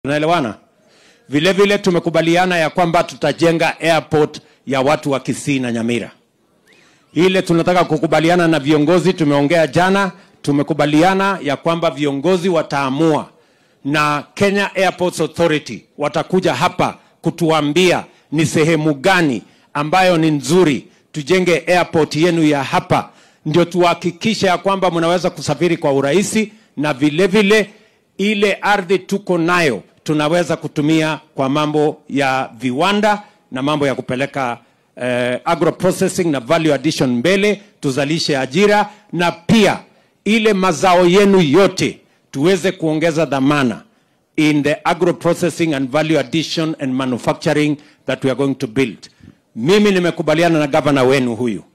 Tunaelewana? Vile vile tumekubaliana ya kwamba tutajenga airport ya watu wa Kisii na Nyamira. Ile tunataka kukubaliana na viongozi, tumeongea jana, tumekubaliana ya kwamba viongozi wataamua na Kenya Airports Authority watakuja hapa kutuambia ni sehemu gani ambayo ni nzuri tujenge airport yenu ya hapa, ndio tuhakikishe ya kwamba mnaweza kusafiri kwa urahisi, na vile vile ile ardhi tuko nayo tunaweza kutumia kwa mambo ya viwanda na mambo ya kupeleka eh, agro processing na value addition mbele, tuzalishe ajira na pia ile mazao yenu yote tuweze kuongeza dhamana in the agro processing and value addition and manufacturing that we are going to build. Mimi nimekubaliana na gavana wenu huyu